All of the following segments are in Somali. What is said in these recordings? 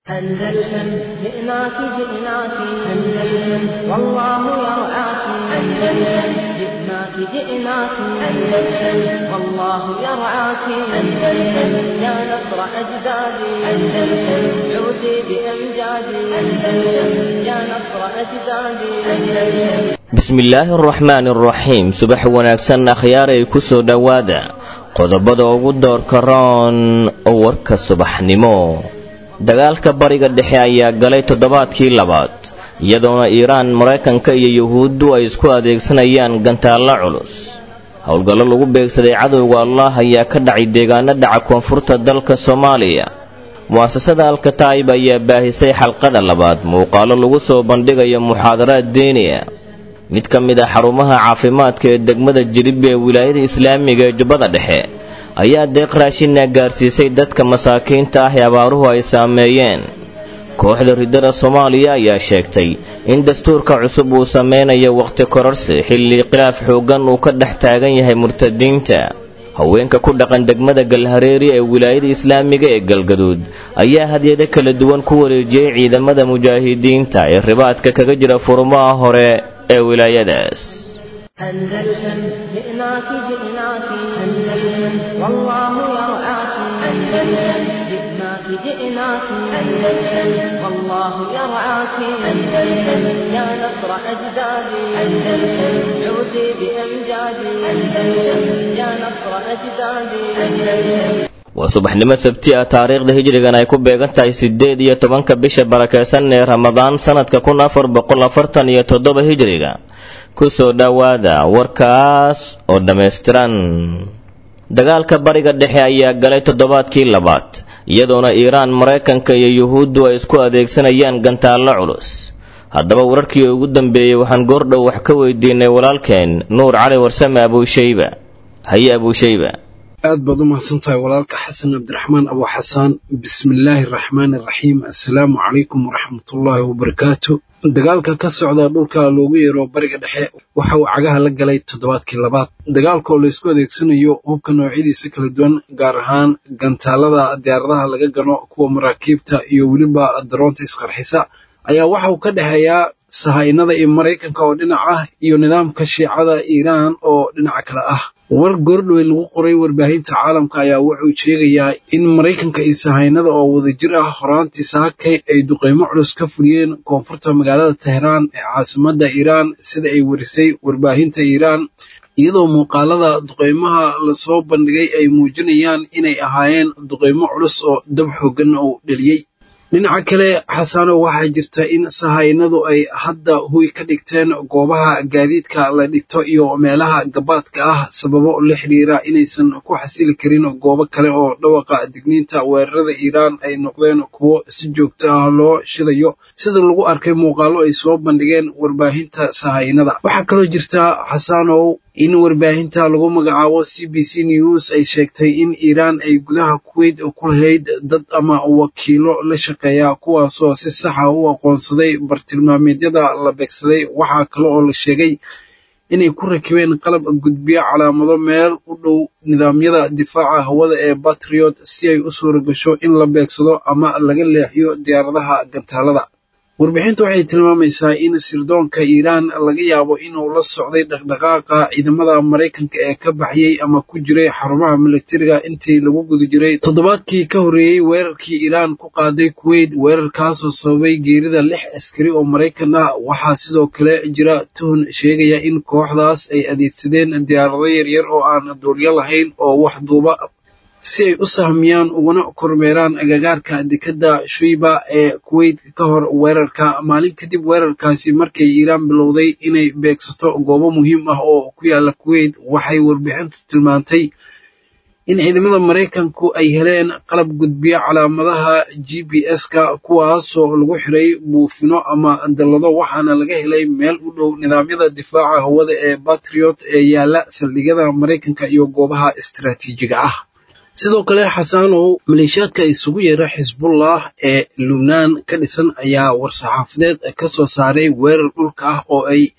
أندلسن جئناك جئناك أندلسن والله يرعاك أندلسن جئناك جئناك أندلسن والله يرعاك أندلسن يا نصر أجدادي أندلسن عودي بأمجادي أندلسن يا نصر أجدادي أندلسن bismillaahi araxmaani araxiim subax wanaagsan akhyaaray ku soo dhowaada qodobada ugu doorka roon oo warka subaxnimo dagaalka bariga dhexe ayaa galay toddobaadkii labaad iyadoona iiraan maraykanka iyo yuhuuddu ay isku adeegsanayaan gantaallo culus howlgallo lagu beegsaday cadowga allah ayaa ka dhacay deegaano dhaca koonfurta dalka soomaaliya mu'asasada alkataa'ib ayaa baahisay xalqada labaad muuqaalo lagu soo bandhigayo muxaadaraad deeniya mid ka mid ah xarumaha caafimaadka ee degmada jilib ee wilaayada islaamiga ee jubbada dhexe ayaa deeq raashina gaarsiisay dadka masaakiinta ah ee abaaruhu ay saameeyeen kooxda riddada soomaaliya ayaa sheegtay in dastuurka cusub uu sameynayo wakhti kororsi xilli khilaaf xooggan uu ka dhex taagan yahay murtadiinta haweenka ku dhaqan degmada galhareeri ee wilaayada islaamiga ee galgaduud ayaa hadyado kala duwan ku wareejiyey ciidamada mujaahidiinta ee ribaadka kaga jira furmaha hore ee wilaayadaas أندلسن جئناك جئناك أندلسن والله يرعاك أندلسن جئناك جئناك أندلسن والله يرعاك أندلسن يا نصر أجدادي أندلسن عودي بأمجادي أندلسن يا نصر أجدادي أندلسن waa subaxnimo sabti ah taariikhda hijrigan ay ku beegan tahay siddeed iyo tobanka bisha barakeysan ee ramadaan sannadka kun afar boqol afartan iyo toddoba hijriga ku soo dhowaada warkaas oo dhammaystiran dagaalka bariga dhexe ayaa galay toddobaadkii labaad iyadoona iiraan maraykanka iyo yuhuuddu ay isku adeegsanayaan gantaallo culus haddaba wararkii ugu dambeeyey waxaan goordhow wax ka weydiinay walaalkeen nuur cali warsame abuushayba haye abuushayba aad baad u mahadsan tahay walaalka xasan cabdiraxmaan abu xasaan bismillaahi araxmaani araxiim assalaamu calaykum waraxmatullaahi wabarakaatu dagaalka ka socda dhulka loogu yeero bariga dhexe waxa uu cagaha la galay toddobaadkii labaad dagaalka oo laysku adeegsanayo hubka noocyadiisa kala duwan gaar ahaan gantaalada diyaaradaha laga gano kuwa maraakiibta iyo weliba daroonta isqarxisa ayaa waxa uu ka dhexeeyaa sahaynada iyo maraykanka oo dhinac ah iyo nidaamka shiicada iiraan oo dhinaca kale ah war goordhowey lagu qoray warbaahinta caalamka ayaa wuxuu sheegayaa in maraykanka iyo sahaynada oo wadajir ah horaantii saakay ay duqeymo culus ka fuliyeen koonfurta magaalada tehraan ee caasimadda iiraan sida ay warisay warbaahinta iiraan iyadoo muuqaalada duqeymaha lasoo bandhigay ay muujinayaan inay ahaayeen duqeymo culus oo dab xooggan uu dheliyey dhinaca kale xasanow waxaa jirta in sahaynadu ay hadda huy ka dhigteen goobaha gaadiidka la dhigto iyo meelaha gabaadka ah sababo la xidhiira inaysan ku xasili karin goobo kale oo dhawaqa digniinta weerarada iiraan ay noqdeen kuwo si joogto ah loo shidayo sida lagu arkay muuqaalo ay soo bandhigeen warbaahinta sahaynada waxaa kaloo jirta xasanow in warbaahinta lagu magacaabo c b c news ay sheegtay in iiraan ay gudaha kuweyt ku lahayd dad ama wakiilo la shaqeeya kuwaasoo si saxa u aqoonsaday bartilmaameedyada la beegsaday waxaa kale oo la sheegay inay ku rakibeen qalab gudbiyo calaamado meel u dhow nidaamyada difaaca hawada ee batriot si ay u suura gasho in la beegsado ama laga leexiyo diyaaradaha gantaalada warbixintu waxay tilmaamaysaa in sirdoonka iiraan laga yaabo inuu la socday dhaqdhaqaaqa ciidamada maraykanka ee ka baxyey ama ku jiray xarumaha militariga intii lagu guda jiray toddobaadkii ka horreeyey weerarkii iiraan ku qaaday kuweyt weerarkaasoo sababay geerida lix askari oo maraykan ah waxaa sidoo kale jira tuhun sheegaya in kooxdaas ay adeegsadeen diyaarado yaryar oo aan duulyo lahayn oo wax duuba si ay u sahmiyaan uguna kormeeraan agagaarka dekedda shuyba ee kuweyt ka hor weerarka maalin kadib weerarkaasi markay iiraan bilowday inay beegsato goobo muhiim ah oo ku yaala kuweyt waxay warbixintu tilmaantay in ciidamada maraykanku ay heleen qalab gudbiya calaamadaha g b s-ka kuwaasoo lagu xiray buufino ama dallado waxaana laga helay meel u dhow nidaamyada difaaca hawada ee batriot ee yaala saldhigyada maraykanka iyo goobaha istaraatiijiga ah sidoo kale xasanow maleeshiyaadka isugu yeera xisbullah ee lubnaan ka dhisan ayaa war-saxaafadeed ka soo saaray weerar dhulka ah oo ay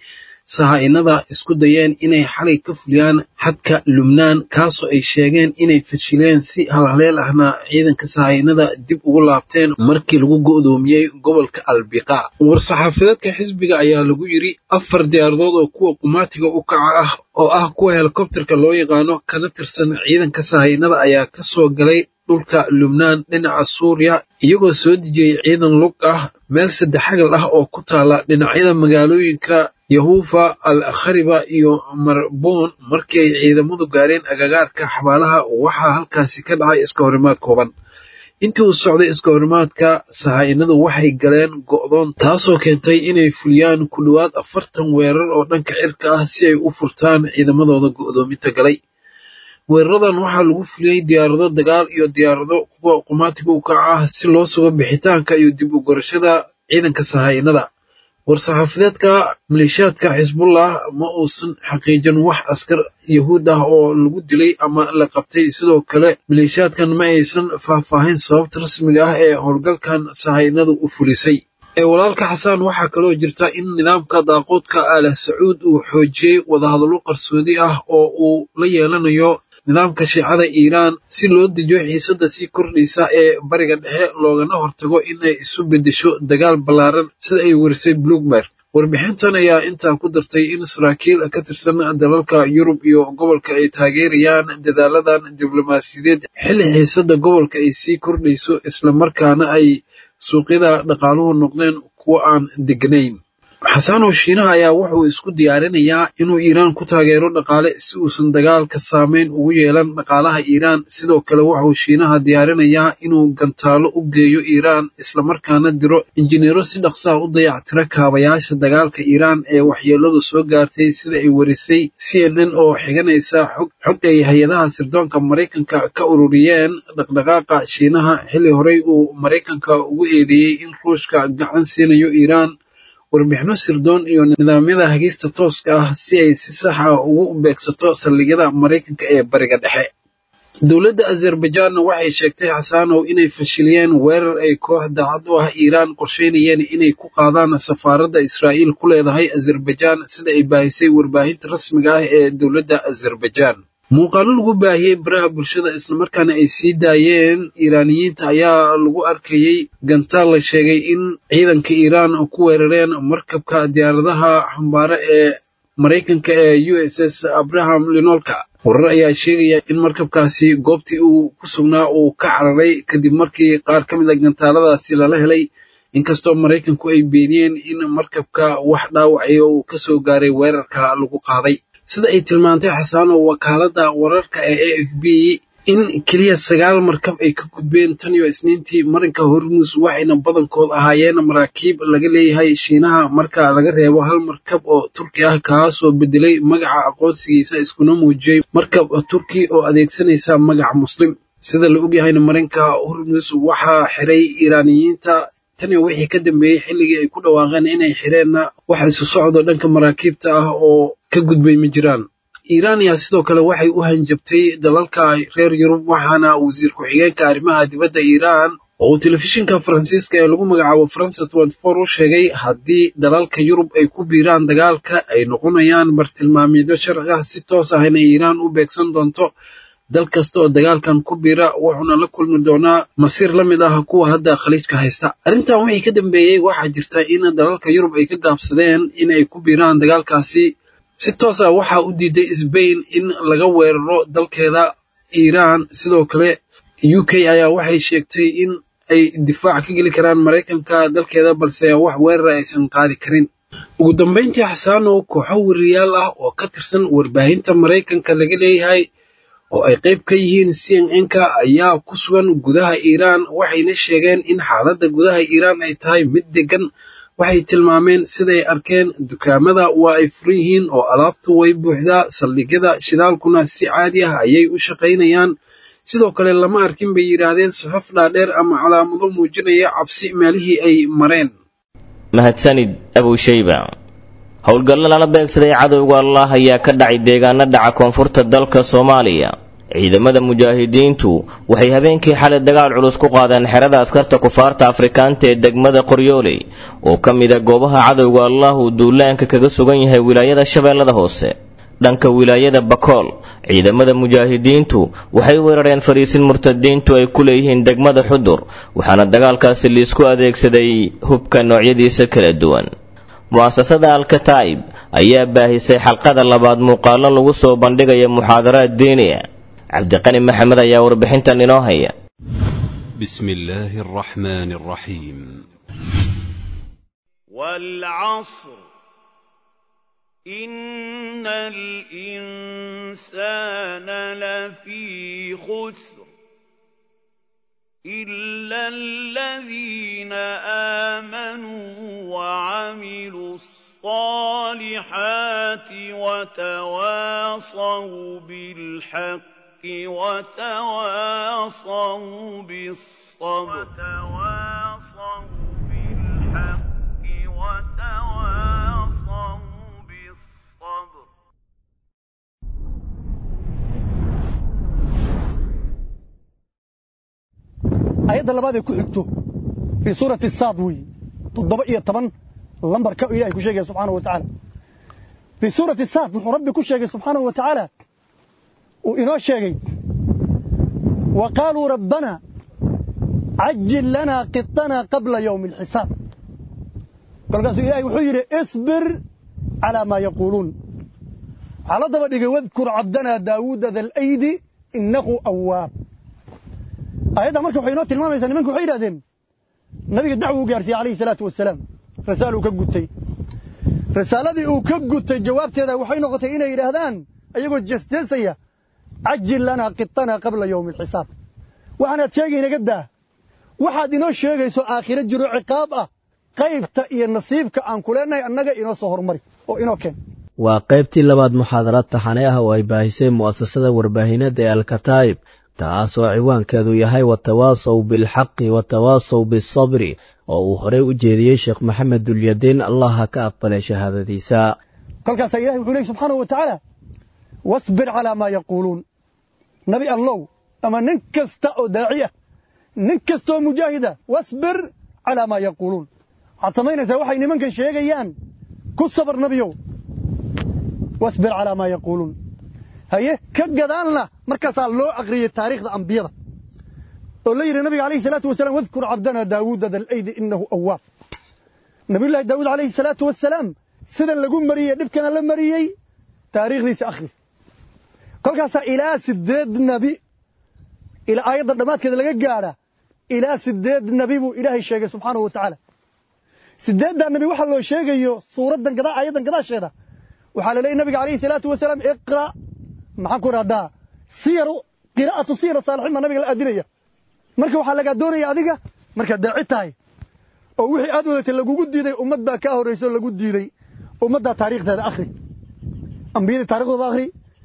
sahaa-inada isku dayeen inay xalay ka fuliyaan xadka lubnaan kaasoo ay sheegeen inay fashileen si halhaleel ahna ciidanka sahaa-inada dib ugu laabteen markii lagu go'doomiyey gobolka albiqa war-saxaafadeedka xisbiga ayaa lagu yidri afar diyaaradood oo kuwa qumaatiga u kaca ah oo ah kuwa helikobterka loo yaqaano kana tirsan ciidanka sahaa-inada ayaa ka soo galay dhulka lubnaan dhinaca suuriya iyagoo soo dejiyey ciidan lug ah meel saddexagal ah oo ku taala dhinacyada magaalooyinka yahuufa al khariba iyo marboon markii ay ciidamadu gaareen agagaarka xabaalaha waxaa halkaasi ka dhacay iska horimaad kooban intii uu socday iska horimaadka sahaa-inadu waxay galeen go'doon taasoo keentay inay fuliyaan ku dhowaad afartan weerar oo dhanka cirka ah si ay u furtaan ciidamadooda go'doominta galay weeraradan waxaa lagu fuliyey diyaarado dagaal iyo diyaarado kuwa qumaatiga u kaca ah si loo sugo bixitaanka iyo dib u gorashada ciidanka sahaa-inada war-saxaafadeedka maleeshiyaadka xisbullah ma uusan xaqiijin wax askar yahuud ah oo lagu dilay ama la qabtay sidoo kale maleeshiyaadkan ma aysan faahfaahin sababta rasmiga ah ee howlgalkan sahaa-inadu u fulisay ee walaalka xasaan waxaa kaloo jirta in nidaamka daaqoodka aalah sacuud uu xoojiyey wadahadallo qarsoodi ah oo uu la yeelanayo nidaamka shiicada iiraan si loo dejiyo xiisadda sii kordhaysa ee bariga dhexe loogana hortago inay isu beddesho dagaal ballaaran sida ay warisay bloomberg warbixintan ayaa intaa ku dartay in saraakiil ka tirsan dalalka yurub iyo gobolka ay taageerayaan dadaaladan diblomaasiyadeed xilli xiisadda gobolka ay sii kordhayso islamarkaana ay suuqyada dhaqaaluhu noqdeen kuwo aan degnayn xasaanow shiinaha ayaa wuxuu isku diyaarinayaa inuu iiraan ku taageero dhaqaale si uusan dagaalka saameyn ugu yeelan dhaqaalaha iiraan sidoo kale wuxuu shiinaha diyaarinayaa inuu gantaalo u geeyo iiraan islamarkaana diro injineero si dhaqsaha u dayactira kaabayaasha dagaalka iiraan ee waxyeeladu soo gaartay sida ay warisay c n n oo xiganaysa xog ay hay-adaha sirdoonka maraykanka ka ururiyeen dhaqdhaqaaqa shiinaha xilli horey uu maraykanka ugu eedeeyey in ruushka gacan siinayo iiraan warbixino sirdoon iyo nidaamyada hagista tooska ah si ay si sax ah ugu beegsato saldhigyada maraykanka ee bariga dhexe dowladda azerbajanna waxay sheegtay xasaanow inay fashiliyeen weerar ay koox daacad u ah iiraan qorsheynayeen inay ku qaadaan safaaradda israa'iil ku leedahay azerbajan sida ay baahisay warbaahinta rasmiga ah ee dowladda azerbajan muuqaalo lagu baahiyey baraha bulshada islamarkaana ay sii daayeen iiraaniyiinta ayaa lagu arkayey gantaal la sheegay in ciidanka iiraan ku weerareen markabka diyaaradaha xambaare ee maraykanka ee u s s abraham linolka warar ayaa sheegaya in markabkaasi goobtii uu ku sugnaa uu ka cararay kadib markii qaar ka mid a gantaaladaasi lala helay inkastoo maraykanku ay beeniyeen in markabka wax dhaawacay uu ka soo gaaray weerarka lagu qaaday sida ay tilmaantay xasaanow wakaaladda wararka ee a f b in keliya sagaal markab ay ka gudbeen tan iyo isniintii marinka hormuus waxayna badankood ahaayeen maraakiib laga leeyahay shiinaha marka laga reebo hal markab oo turki ah kaasoo bedelay magaca aqoonsigiisa iskuna muujiyey markab turki oo adeegsanaysa magaca muslim sida la ogyahayna marinka hormuus waxaa xiray iiraaniyiinta tan iyo wixii ka dambeeyey xilligii ay ku dhawaaqeen inay xireenna wax isu socdo dhanka maraakiibta ah oo ka gudbay ma jiraan iiraan ayaa sidoo kale waxay u hanjabtay dalalka reer yurub waxaana wasiir ku-xigeenka arrimaha dibadda iiraan oo uu telefishinka faransiiska ee lagu magacaabo faransa u sheegay haddii dalalka yurub ay ku biiraan dagaalka ay noqonayaan bartilmaamyadyo sharci ah si toos ah inay iiraan u beegsan doonto dal kasta oo dagaalkan ku biira wuxuuna la kulmi doonaa masiir la mid ah kuwa hadda khaliijka haysta arrintan wixii ka dambeeyey waxaa jirta in dalalka yurub ay ka gaabsadeen in ay ku biiraan dagaalkaasi si toos ah waxaa u diiday sbain in laga weeraro dalkeeda iiraan sidoo kale u k ayaa waxay sheegtay in ay difaac ka geli karaan maraykanka dalkeeda balse wax weerara aysan qaadi karin ugu dambayntii xasaanow kooxo weriyaal ah oo ka tirsan warbaahinta maraykanka laga leeyahay oo ay qayb ka yihiin c n n-ka ayaa ku sugan gudaha iiraan waxayna sheegeen in xaaladda gudaha iiraan ay tahay mid degan waxay tilmaameen siday arkeen dukaamada waa ay furan yihiin oo alaabtu way buuxdaa saldhigyada shidaalkuna si caadi ah ayay u shaqaynayaan sidoo kale lama arkin bay yidhaahdeen safaf dhaadheer ama calaamado muujinaya cabsi meelihii ay mareen mahadsanid abushayba howlgallo lala beegsaday cadowga allah ayaa ka dhacay deegaano dhaca koonfurta dalka soomaaliya ciidamada mujaahidiintu waxay habeenkii xalay dagaal culus ku qaadeen xerada askarta kufaarta afrikaanta ee degmada qoryooley oo ka mid a goobaha cadowga allah uu duulaanka kaga sugan yahay wilaayada shabeellada hoose dhanka wilaayada bakool ciidamada mujaahidiintu waxay weerareen fariisin murtadiintu ay ku leeyihiin degmada xudur waxaana dagaalkaasi liisku adeegsaday hubka noocyadiisa kala duwan mu'asasada alkataa'ib ayaa baahisay xalqada labaad muuqaallo lagu soo bandhigaya muxaadaraad diiniya cabdiqani maxamed ayaa warbixintan inoo haya بسم الله الرحمن الرحيم والعصر إن الإنسان لفي خسر إلا الذين آمنوا وعملوا الصالحات وتواصوا بالحق وتواصوا بالصبر وتواصوا بالحق وتواصوا بالصبر ayadda labaad ee ku xigto fii suurati saad weeye toddoba iyo toban lambarka ilahay ku sheegaya subxaanahu wa tacaala fii suurati saad wuxuu rabbi ku sheegay subxaanahu wa tacaala uu inoo sheegay wa qaaluu rabbana cajil lanaa qiطana qabla yowmi alxisaab kolkaasuu ilahay wuxuu yidhi isbir calaa maa yaquuluun waxaa la daba dhigay wadkur cabdanaa daawuuda dalaydi innahu awaab ayadda marka waxay inoo tilmaamaysaa nimanku waxay yidhahdeen nabiga dacwo u gaarsiiyey alayhi salaatu wasalaam rasaal uu ka gutay rasaaladii uu ka gutay jawaabteeda waxay noqotay inay yidhaahdaan ayagoo jeesjeesaya cajil lanaa qiطanaa qabla yowmi alxisaab waxaanaad sheegay inaga daa waxaad inoo sheegayso aakhiro jiro ciqaab ah qaybta iyo nasiibka aan ku leenahay annaga inoo soo hormari oo inoo keen waa qaybtii labaad muxaadaraad taxane ah oo ay baahisay mu'asasada warbaahinada ee alkataa'ib taas oo ciwaankeedu yahay watawaasow bilxaqi watawaasow bisabri oo uu horey u jeediyey sheekh maxamed dulyadiin allaha ka aqbalay shahaadadiisa kolkaasaa ilahi wuxuu leey subxaanahu wa tacaala wasbir calaa maa yaquuluun nabi allow ama nin kasta oo daaci ah nin kastaoo mujaahida wasbir calaa maa yaquuluun waxaad samaynaysaa waxay nimankan sheegayaan ku sabar nabiyow wasbir calaa maa yaquuluun haye ka gadaalna markaasaa loo aqriyey taariikhda ambiyada oo la yidhi nabiga alayhi salaatu wasalaam wadkur cabdana daawuuda dalaydi inahu awaab nabiyullahi daawuud alayhi salaatu wasalaam sidan lagu mariyey dhibkana la mariyey taariikhdiisa akhri kolkaasaa ilaa sideed nabi ilaa aayadda dhammaadkeeda laga gaadha ilaa sideed nabi buu ilaahay sheegay subxaanahu wa tacaala sideeddaa nabi waxaa loo sheegayo suuraddan gadaa aayaddan gadaasheeda waxaa la leeyay nabiga alayhi salaatu wasalaam iqra maxaan ku idhahdaa siyaru qiraa'atu siyar saalixiin baa nabiga la aadinaya marka waxaa lagaa doonaya adiga markaad daaci tahay oo wixii aad wadatay lagugu diiday ummad baa kaa horrayso lagu diiday ummaddaa taariikhdeeda akhri ambiyadii taarikhdooda akhri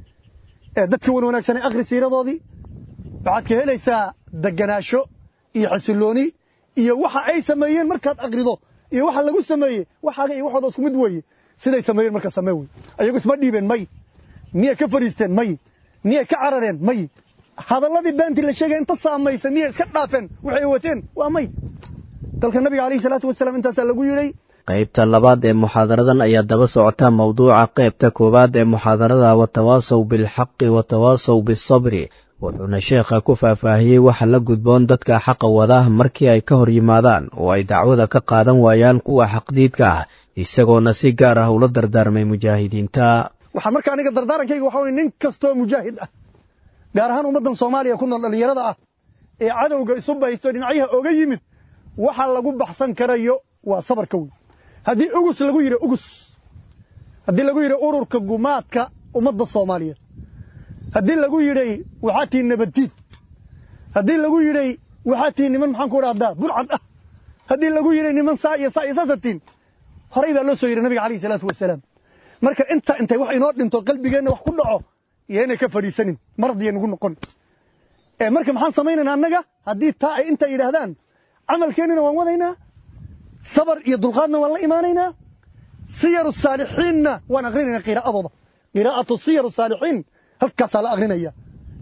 ee dadka wan wanaagsanay akhri siiradoodii waxaad ka helaysaa deganaasho iyo xasillooni iyo waxa ay sameeyeen markaad akhrido iyo waxa lagu sameeyey waxaaga iyo waxooda isku mid weeye siday sameeyeen marka samee wey ayagu isma dhiibeen may miyay ka fadhiisteen may miyay ka carareen may hadalladii beentii la sheegay inta saamaysa miyay iska dhaafeen waxay wateen waa may dalka nabiga alayhi salaatu wasalaam intaasaa lagu yidhay qaybta labaad ee muxaadaradan ayaa daba socota mowduuca qaybta koowaad ee muxaadarada watawaasow bilxaqi watawaasow bisabri wuxuuna sheekha ku faahfaahiyey waxa la gudboon dadka xaqa wada markii ay ka hor yimaadaan oo ay dacwada ka qaadan waayaan kuwa xaqdiidka ah isagoona si gaar ah ula dardaarmay mujaahidiinta waxaan marka aniga dardaarankayga waxaa weye nin kastoo mujaahid ah gaar ahaan ummaddan soomaaliya ku nool dhallinyarada ah ee cadowga isu baysto dhinacyaha oga yimid waxa lagu baxsan karayo waa sabarka wey haddii ugus lagu yidhi ugus haddii lagu yidhi ururka gumaadka ummadda soomaaliyeed haddii lagu yidhay waxaa tihi nabaddiid haddii lagu yidhay waxaa tihi niman maxaan ku idhahdaa burcad ah haddii lagu yidhay niman saa iyo saa iyo saasatiin horay baa loo soo yidhi nabiga alayhi salaatu wasalaam marka inta intay wax inoo dhinto qalbigeenna wax ku dhaco yeena ka fadhiisanin marad iyo nagu noqon ee marka maxaan samaynaynaa annaga haddii taa ay inta yidhaahdaan camalkeennina waan wadaynaa sabar iyo dulqaadna waan la imaanaynaa siyaru saalixiinna waan akrinaynaa qiraa'adooda qiraa'atu siyaru saalixiin halkaasaa la akrinaya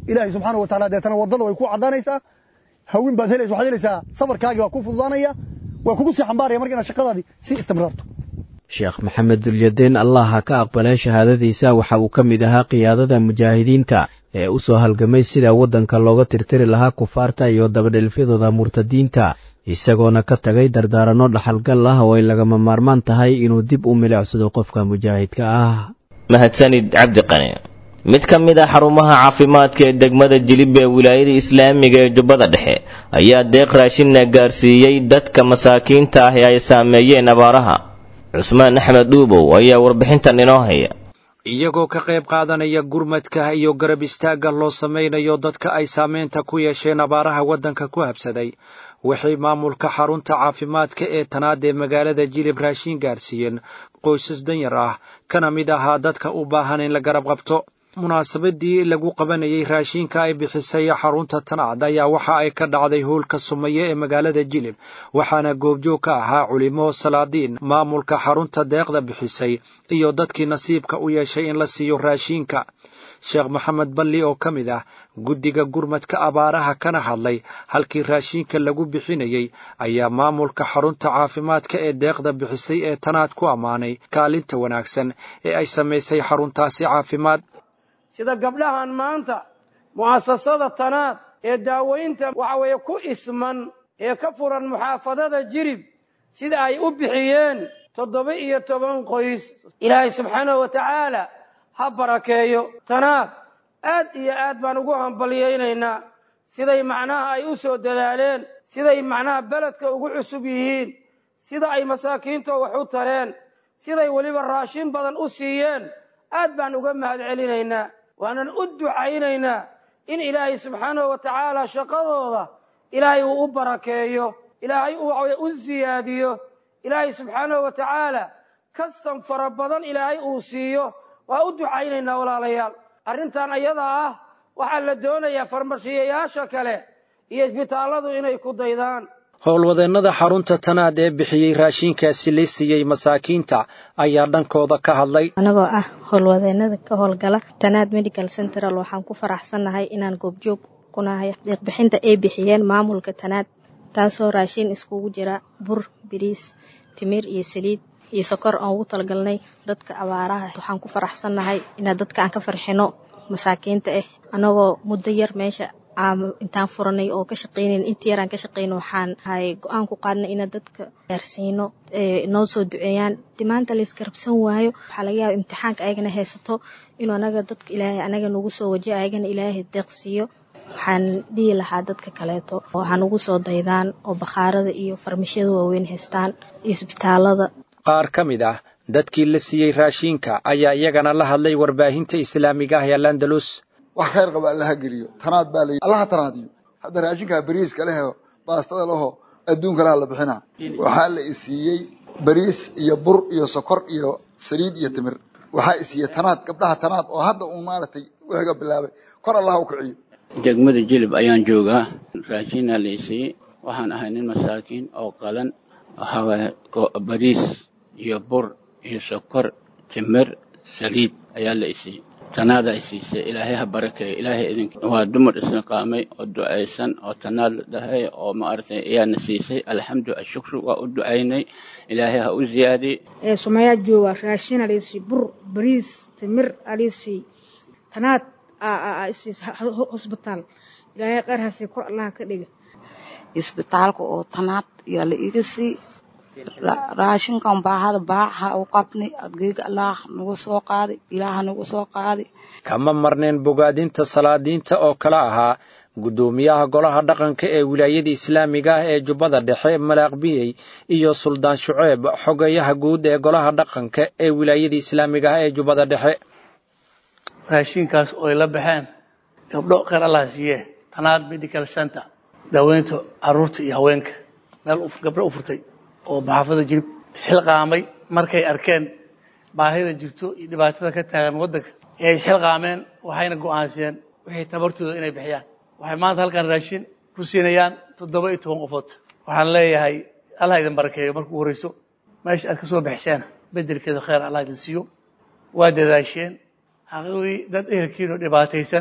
ilaahay subxaana wa tacala deetana waddada way ku caddaanaysaa hawin baad helaysa waxaad helaysaa sabarkaagii waa ku fududaanaya waa kugu sii xambaaraya marka inaad shaqadaadii sii istimraarto sheekh maxamed dulyadeen allah ha ka aqbalee shahaadadiisa waxa uu ka mid ahaa qiyaadada mujaahidiinta ee u soo halgamay sida waddanka looga tirtiri lahaa kufaarta iyo dabadhelfyadooda murtadiinta isagoona ka tagay dardaaranno dhaxalgal ah oo ay lagama maarmaan tahay inuu dib u milicsado qofka mujaahidka ah mahadsanid cabdiqani mid ka mid a xarumaha caafimaadka ee degmada jilib ee wilaayada islaamiga ee jubbada dhexe ayaa deeq raashinna gaarsiiyey dadka masaakiinta ah ee ay saameeyeen abaaraha cusmaan axmed dhuubow ayaa warbixintan inoo haya iyagoo ka qayb qaadanaya gurmadka iyo garab istaagga loo samaynayo dadka ay saameynta ku yeesheen abaaraha waddanka ku habsaday waxay maamulka xarunta caafimaadka ee tanaad ee magaalada jilib raashin gaarsiiyeen qoysas danyar ah kana mid ahaa dadka u baahan in la garab qabto munaasabadii lagu qabanayay raashinka ay bixisay xarunta tanaad ayaa waxa ay ka dhacday howlka sumaye ee magaalada jilib waxaana goobjoog ka ahaa culimo salaadiin maamulka xarunta deeqda bixisay iyo dadkii nasiibka u yeeshay in la siiyo raashinka sheekh maxamed balli oo ka mid ah guddiga gurmadka abaaraha kana hadlay halkii raashinka lagu bixinayey ayaa maamulka xarunta caafimaadka ee deeqda bixisay ee tanaad ku ammaanay kaalinta wanaagsan ee ay samaysay xaruntaasi caafimaad sida gabdhahan maanta mu'asasada tanaad ee daaweynta waxa weeye ku isman ee ka furan muxaafadada jirib sida ay u bixiyeen toddoba iyo toban qoys ilaahay subxaanahu wa tacaala ha barakeeyo tanaad aad iyo aad baan ugu hambalyaynaynaa siday macnaha ay u soo dadaaleen siday macnaha beledka ugu cusub yihiin sida ay masaakiinta wax u tareen siday weliba raashin badan u siiyeen aad baan uga mahad celinaynaa waanan u ducaynaynaa in ilaahay subxaanahu wa tacaala shaqadooda ilaahay uu u barakeeyo ilaahay uu u siyaadiyo ilaahay subxaanahu wa tacaala kastan fara badan ilaahay uu siiyo waa u ducaynaynaa walaalayaal arrintan ayadaa ah waxaa la doonayaa farmashiyayaasha kale iyo isbitaalladu inay ku daydaan howlwadeennada xarunta tanaad ee bixiyey raashinkaasi la siiyey masaakiinta ayaa dhankooda ka hadlay anagoo ah howlwadeennada ka howlgala tanaad medical central waxaan ku faraxsannahay inaan goobjoog ku nahay deeqbixinta ay bixiyeen maamulka tanaad taasoo raashin iskugu jira bur biriis timir iyo saliid iyo sokor aan ugu talagalnay dadka abaaraha waxaan ku faraxsannahay inaa dadka aan ka farxino masaakiinta ah anagoo muddo yar meesha intaan furanay oo ka shaqaynayn intii yaraan ka shaqayno waxaan hay go-aan ku qaadnay inaan dadka gaarsiino noo soo duceeyaan di maanta laysgarabsan waayo waxaa laga yaaba imtixaanka ayagana haysato inuu anaga dadka ilaahay anaga nagu soo wajiyo ayagana ilaahay deeqsiiyo waxaan dhihi lahaa dadka kaleeto waxaan ugu soo daydaan oo bakhaarada iyo farmashyada waaweyn haystaan iyo isbitaalada qaar ka mid ah dadkii la siiyey raashinka ayaa iyagana la hadlay warbaahinta islaamiga ah ee landalus wax khayr qaba allaha geliyo tanaad baa la allaha tanaadiyo hadda raashinkaa bariiska leho baastada leho adduunka laha la bixina waxaa la isiiyey bariis iyo bur iyo sokor iyo saliid iyo timir waxaa isiiyey tanaad gabdhaha tanaad oo hadda uu maaragtay wixiga bilaabay kor allaha u kiciyo degmada jilib ayaan joogaa raashinaa la isiiyey waxaan ahay nin masaakiin oo qalan waxawaaye bariis iyo bur iyo sokor timir saliid ayaa la isiiyey tanaada ay siisay ilaahay ha barakeeyo ilaahay idink waa dumar isniqaamay oo ducaysan oo tanaad la dhahay oo maaragtay ayaana siisay alxamdu ashukru waa u ducaynay ilaahay ha u ziyaadiye sumayaa jooga raashin alisiiy bur bariis timir alisiiy tanaad hosbitaal ilaahay qaar hasiy kor allaha ka dhiga isbitaalka oo tanaad yaa la iga sii raashinkan baahada baaxa u qabnay adgeyga allaah nagu soo qaaday ilaaha nagu soo qaaday kama marneen bogaadinta salaadiinta oo kale ahaa guddoomiyaha golaha dhaqanka ee wilaayada islaamiga ah ee jubbada dhexe malaaqbiyey iyo suldaan shuceeb xogeyaha guud ee golaha dhaqanka ee wilaayada islaamiga ah ee jubbada dhexe raashinkaas oo ay la baxeen gabdho kheyr allah siiye tanaad medical center daaweynta caruurta iyo haweenka meel gabdho u furtay oo maxaafada jirib isxilqaamay markay arkeen baahida jirto iyo dhibaatada ka taagan waddanka ee isxilqaameen waxayna go'aansadeen wixii tabartooda inay bixiyaan waxay maanta halkan raashin ku siinayaan toddoba iyo toban qofood waxaan leeyahay allah idin barakeeyo markuu horeyso meesha aad ka soo bixiseen bedelkeeda kheyr allah idin siiyo waa dadaasheen xaqiiqdii dad ehelkiinoo dhibaataysan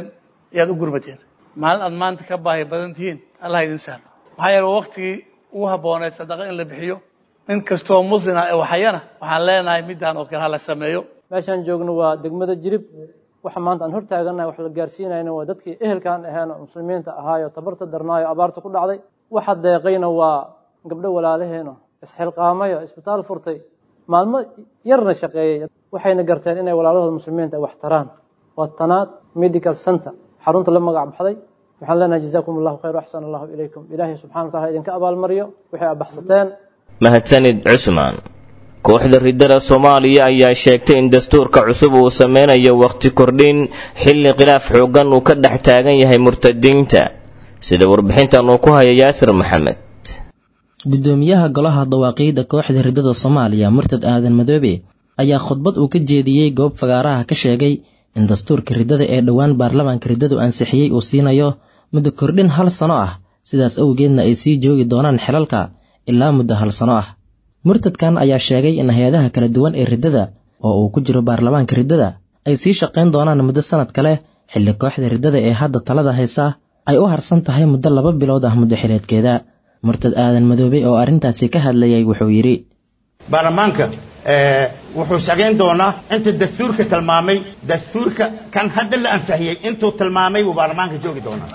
ayaad u gurmateen maalin aad maanta ka baahi badan tihiin allah idin sahlo maxaa yeele waktigii ugu habbooneed sadaqa in la bixiyo nin kastoo muslina ee waxayana waxaan leenahay midaan oo kale ha la sameeyo meeshaan joogno waa degmada jirib waxa maanta aan hortaaganahay wax la gaarsiinayna waa dadkii ehelkaan ahayn oo muslimiinta ahaayo tabarta darnaayo abaarta ku dhacday waxa deeqayna waa gabdho walaalaheeno isxilqaamayo isbitaal furtay maalmo yarna shaqeeyey waxayna garteen inay walaalahooda muslimiinta ay wax taraan waa tanaad medical center xarunta la magac baxday waxaan leenahay jazaakum allahu khayr axsan allahu ilaykum ilaahay subxana wa tacala idinka abaalmariyo waxay abaxsateen mahadsanid cusmaan kooxda riddada soomaaliya ayaa sheegtay in dastuurka cusub uu sameynayo wakhti kordhin xilli khilaaf xooggan uu ka dhex taagan yahay murtadiinta sida warbixintan uu ku haya yaasir maxamed gudoomiyaha golaha dawaaqiidda kooxda riddada soomaaliya murtad aadan madoobe ayaa khudbad uu ka jeediyey goob fagaaraha ka sheegay in dastuurka riddada ee dhowaan baarlamaanka riddadu ansixiyey uu siinayo muddo kordhin hal sano ah sidaas awgeedna ay sii joogi doonaan xelalka ilaa muddo hal sano ah murtadkan ayaa sheegay in hay-adaha kala duwan ee riddada oo uu ku jiro baarlamaanka riddada ay sii shaqayn doonaan muddo sannad kale xilli kooxda riddada ee hadda talada haysa ay u harsan tahay muddo laba bilood ah muddo xileedkeeda murtad aadan madoobe oo arrintaasi ka hadlayay wuxuu yidhi baarlamaanka wuxuu shaqayn doonaa inta dastuurka tilmaamay dastuurka kan hadda la ansixiyey intuu tilmaamay buu baarlamaanka joogi doonaa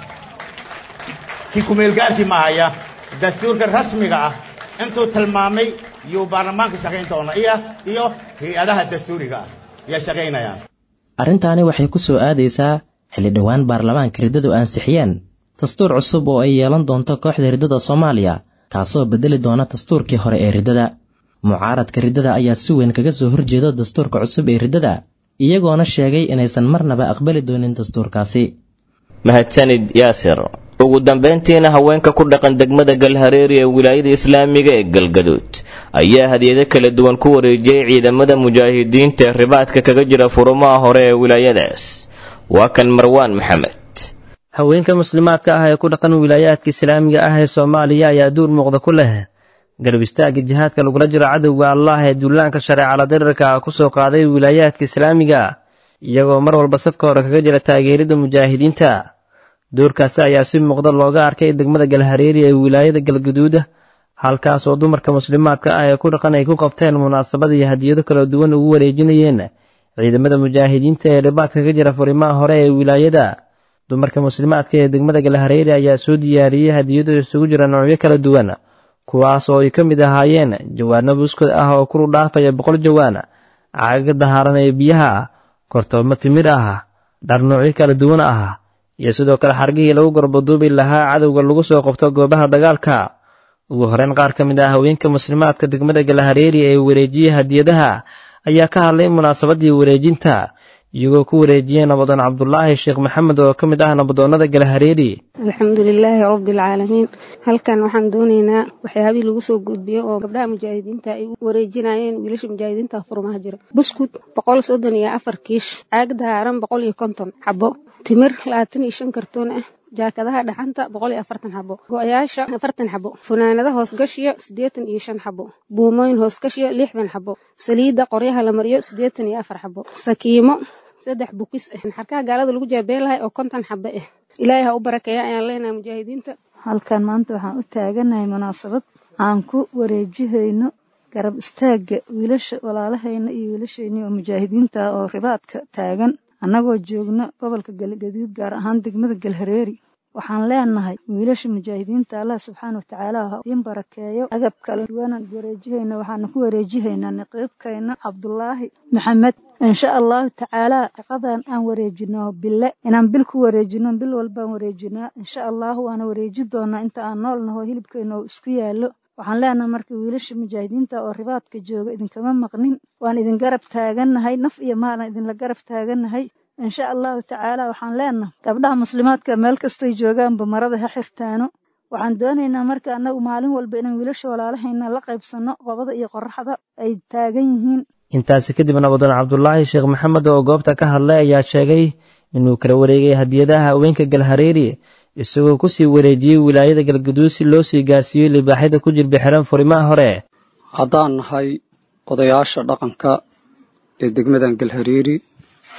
kii kumeelgaarkii mahaya dastuurka rasmiga ah intuu tilmaamay yuu baarlamaanka shaqayn doonaa iyo iyo hay-adaha dastuuriga ah yaa shaqaynayaan arrintaani waxay ku soo aadaysaa xilli dhowaan baarlamaanka riddadu ansixiyeen dastuur cusub oo ay yeelan doonto kooxda riddada soomaaliya kaasoo beddeli doona dastuurkii hore ee riddada mucaaradka riddada ayaa si weyn kaga soo horjeeda dastuurka cusub ee riddada iyagoona sheegay inaysan marnaba aqbali doonin dastuurkaasi mahadsanid yaasir ugu dambayntiina haweenka ku dhaqan degmada galhareeri ee wilaayada islaamiga ee galgaduud ayaa hadiyado kala duwan ku wareejiyey ciidamada mujaahidiinta ee ribaadka kaga jira furumaha hore ee wilaayadaas waa kan marwaan maxamed haweenka muslimaadka ah ee ku dhaqan wilaayaadka islaamiga ah ee soomaaliya ayaa duur muuqda ku leh garab istaagga jihaadka lagula jiro cadowga allah ee duulaanka shareecala dirirka ku soo qaaday wilaayaadka islaamiga iyagoo mar walba safka hore kaga jira taageerida mujaahidiinta doorkaasi ayaa si muuqda looga arkay degmada galhareeri ee wilaayada galgaduuda halkaas oo dumarka muslimaadka ah ee ku dhaqan ay ku qabteen munaasabad iyo hadiyado kala duwan ugu wareejinayeen ciidamada mujaahidiinta ee dhibaadka ka jira furimaha hore ee wilaayada dumarka muslimaadka ee degmada galhareeri ayaa soo diyaariyey hadiyado isugu jira noocyo kala duwan kuwaas oo ay ka mid ahaayeen jawaano buskod ah oo kuru dhaafaya boqol jawaan cagaga dahaaran ee biyaha kortoomo timir ah dhar noocyo kala duwan ah iyo sidoo kale xargihii lagu gorbaduubi lahaa cadowga lagu soo qabto goobaha dagaalka ugu horeyn qaar ka mid ah haweenka muslimaadka degmada galahareeri ee wareejiyey hadiyadaha ayaa ka hadlay munaasabadii wareejinta iyagoo ku wareejiyey nabadoon cabdulaahi sheekh maxamed oo ka mid ah nabadoonnada galahareeri alxamdu lilaahi rabbi alcaalamiin halkan waxaan doonaynaa waxyaabihii lagu soo gudbiyo oo gabdhaha mujaahidiinta ay u wareejinayeen wiilasha mujaahidiinta furmaha jira buskud boqol soddon iyo afar kiish caag dahaaran boqol iyo konton xabo timir labaatan iyo shan kartoon ah jaakadaha dhaxanta boqol iyo afartan xabo go-yaasha afartan xabo funaanada hoosgashiyo siddeetan iyo shan xabo buumooyin hoosgashiyo lixdan xabo saliidda qoryaha la mariyo siddeetan iyo afar xabo sakiimo saddex bukis ah xarkaha gaalada lagu jaabeen lahay oo konton xabo ah ilaahay ha u barakeeya ayaan leenahay mujaahidiinta halkan maanta waxaan u taaganahay munaasabad aan ku wareejihayno garab istaagga wiilasha walaalahayna iyo wiilashayni oo mujaahidiinta ah oo ribaadka taagan annagoo joogno gobolka galgaduud gaar ahaan degmada galhareeri waxaan leenahay wiilasha mujaahidiinta allah subxaana watacaala ha iin barakeeyo agab kala duwanaan wareejihayna waxaana ku wareejihaynaa naqiibkayna cabdulaahi maxamed insha allahu tacaalaa shaqadan aan wareejino bille inaan bil ku wareejino bil walbaan wareejinaa insha allahu waana wareeji doonaa inta aan nool naho hilibkayna oo isku yaallo waxaan leenahay marka wiilasha mujaahidiinta oo ribaadka jooga idinkama maqnin waan idin garab taagannahay naf iyo maalan idinla garab taagannahay insha allahu tacaala waxaan leenahay gabdhaha muslimaadka meel kastoy joogaanba marada ha xirtaano waxaan doonaynaa marka annagu maalin walba inaan wiilasha walaalahayna la qaybsanno qobada iyo qoraxda ay taagan yihiin intaasi kadib nabadoon cabdulaahi sheekh maxamed oo goobta ka hadlay ayaa sheegay inuu kala wareegay hadiyadaha haweenka galhareeri isagoo kusii wareejiyey wilaayada galgaduud si loo sii gaarsiiyo libaaxyada ku jirba xiran furimaha hore haddaan nahay odayaasha dhaqanka ee degmadan galhareeri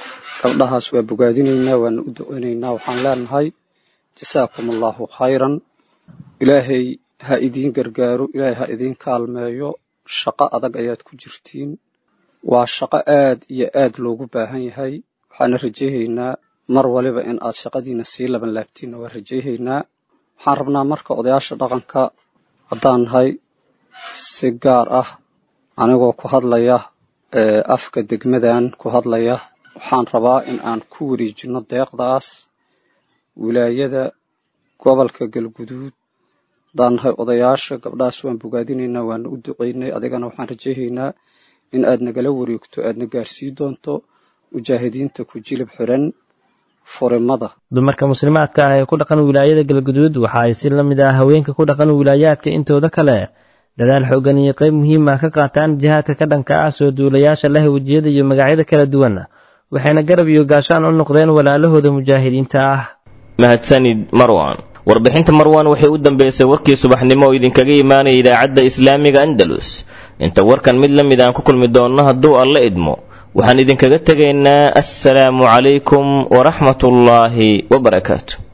gabdhahaas waa bogaadinaynaa waana u duceynaynaa waxaan leenahay jasaakum allahu khayran ilaahay ha idiin gargaaro ilaahay ha idiin kaalmeeyo shaqo adag ayaad ku jirtiin waa shaqo aad iyo aad loogu baahan yahay waxaana rajayhaynaa mar waliba in aad shaqadiina sii laban laabtiinna waa rajayhaynaa waxaan rabnaa marka odayaasha dhaqanka haddaan nahay si gaar ah anigoo ku hadlaya afka degmadan ku hadlaya waxaan rabaa in aan ku wareejinno deeqdaas wilaayada gobolka galguduud haddaan nahay odayaasha gabdhahaas waan bogaadinaynaa waana u duceynay adigana waxaan rajayhaynaa in aad nagala wareegto aadna gaarsii doonto mujaahidiinta ku jilib xiran furimada dumarka muslimaadka ah ee ku dhaqan wilaayada galguduud waxa ay si la mid ah haweenka ku dhaqan wilaayaadka intooda kale dadaal xoogan iyo qayb muhiim ah ka qaataan jihaadka ka dhanka ah soo duulayaasha leh wejiyada iyo magacyada kala duwan waxayna garab iyo gaashaan u noqdeen walaalahooda mujaahidiinta ah mahadsanid marwan warbixinta marwan waxay u dambeysay warkii subaxnimo oo idinkaga imaanaya idaacadda islaamiga andalus inta warkan mid la mid aan ku kulmi doonno hadduu alla idmo waxaan idinkaga tegaynaa assalaamu calaykum waraxmatullaahi wabarakaatu